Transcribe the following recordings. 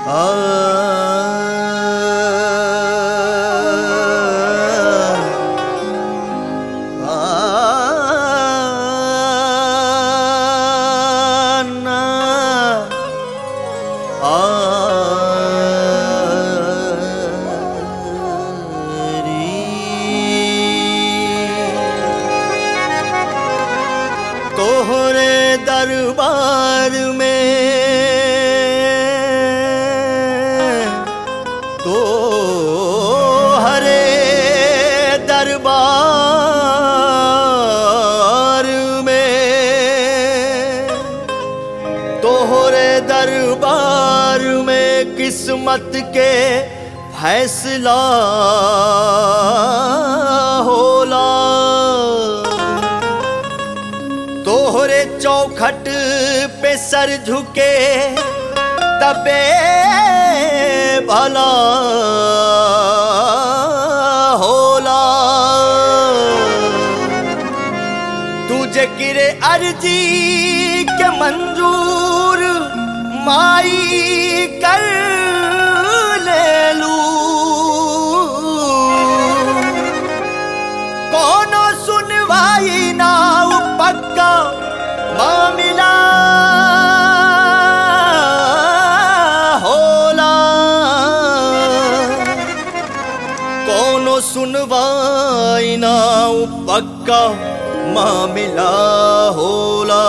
तोहरे दरबार में तो हरे दरबार में तोहरे दरबार में किस्मत के फैसला होला तोहरे चौखट पे सर झुके तबे भला होला तुझे किरे अर्जी के मंजूर माई कर ले लू कोनो सुनवाई ना उ पक्का मामला होला कोनो सुनवाई ना उ पक्का मामला होला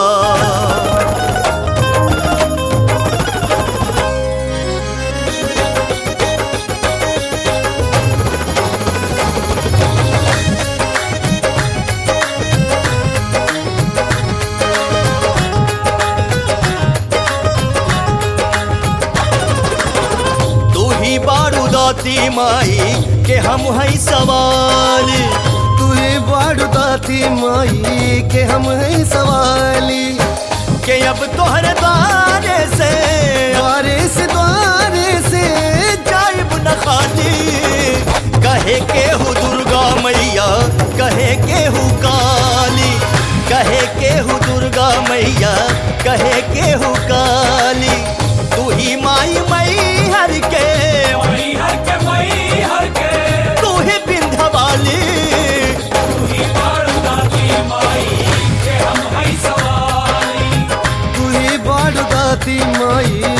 तू ही बारूदाती माई के हम है सवाल तुहे बाड़ू दाती माई के हम है सवाली के अब तोहर द्वारे से द्वारे से द्वारे से जाइब न खाली कहे के हु दुर्गा मैया कहे के हु काली कहे के हु दुर्गा मैया कहे के हु काली तू ही माई मई हर के मई हर के मई हर के तू ही बिंधवाली तू ही बारूदाती माई के हम है सवारी तुहे बाड़ू दाती माई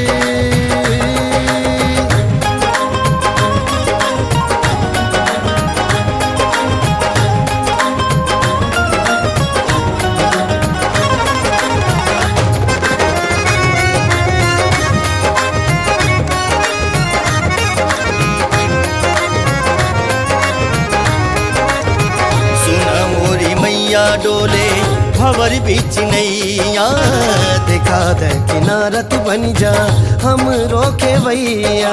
सुना मोरी मैया डोले भवर बीच नैया देखा दे किनारा तू बन जा हम रोके भैया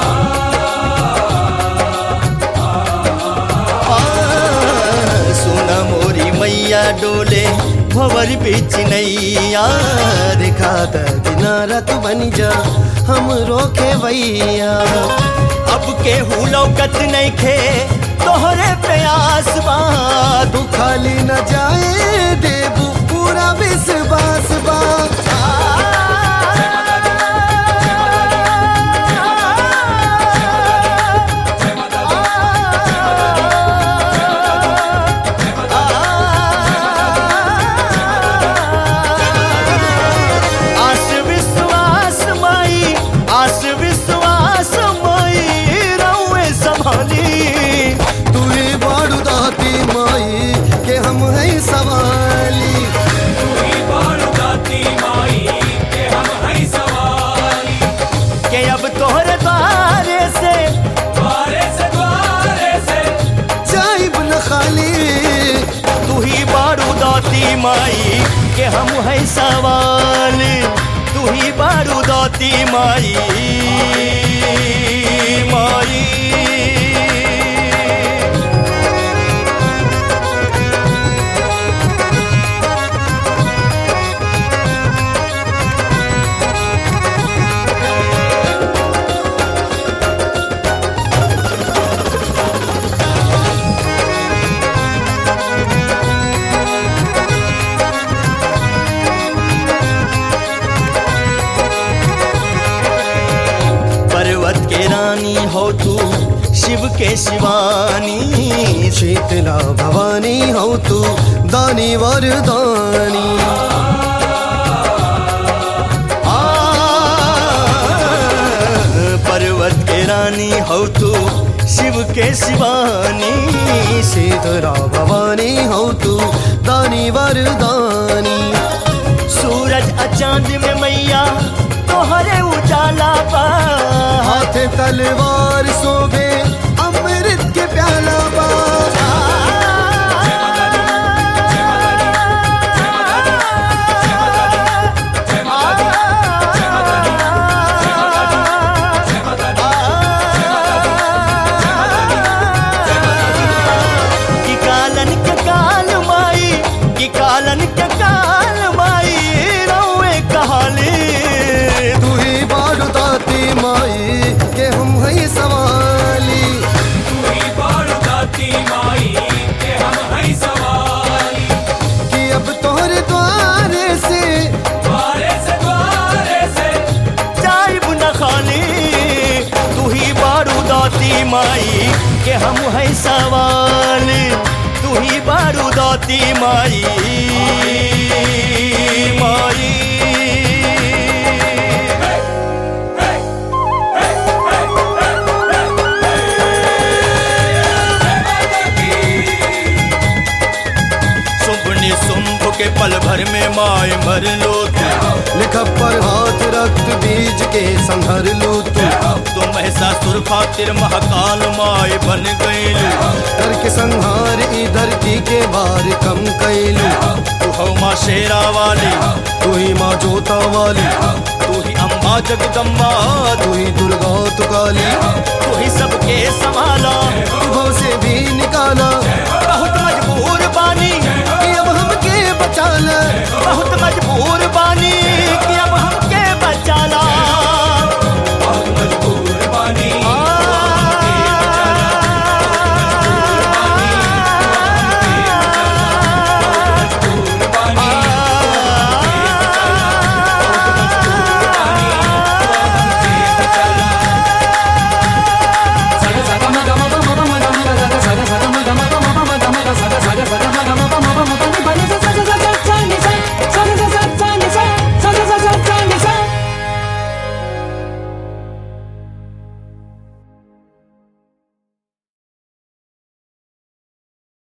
आ, सुना मोरी मैया डोले भवर बीच नैया देखा दे किनारा तू बन जा हम रोके भैया अब के हूँ लौकत नहीं खे तोहरे प्रयास बा तू खाली न जाए देबू पूरा विश्वास बा आस विश्वास माई आस विश्वास माई रउए संभाली तुहे बाड़ू दाती माई के हम है सवाली तू ही बारूदाती माई के हम है सवारी के अब तोहरे द्वारे से द्वारे से द्वारे से जाइब न खाली तू ही बारूदाती माई के हम है सवाल तू ही बारूदाती माई माई शिव के शिवानी शीतला भवानी हो तू दानी वरदानी आ, पर्वत के रानी हो तू शिव के शिवानी शीतला भवानी हो तू दानी वरदानी सूरज अचांद में मैया तोहरे उजाला बा हाथ तलवार सोबे अमृत के प्याला बा कि कालन के काल माई कि कालन के काल माई रौए कहाली तू ही बारू दाती माई के हम है सवाली तू ही बारू दाती माई के हम हई सवाली कि अब तोहरे द्वारे से द्वारे से द्वारे से जाइब न खाली तू ही बारूदाती माई के हम है सवाल तू ही बारूदाती माई माई सुम्भ ने सुम्भ के पल भर में माए मर लो तू लिखब पर हाथ रक्त बीज के संहर लू तू तुम ऐसा सुर खातिर महाकाल माए बन गई कर के संहार ई धरती के बार कम कैलू तू हो माँ शेरा वाली तू ही माँ जोता वाली तू ही अम्बा जगदम्बा तू ही दुर्गा तू काली तू ही सबके संभाला तू भव से भी निकाला बहुत मजबूर बानी कि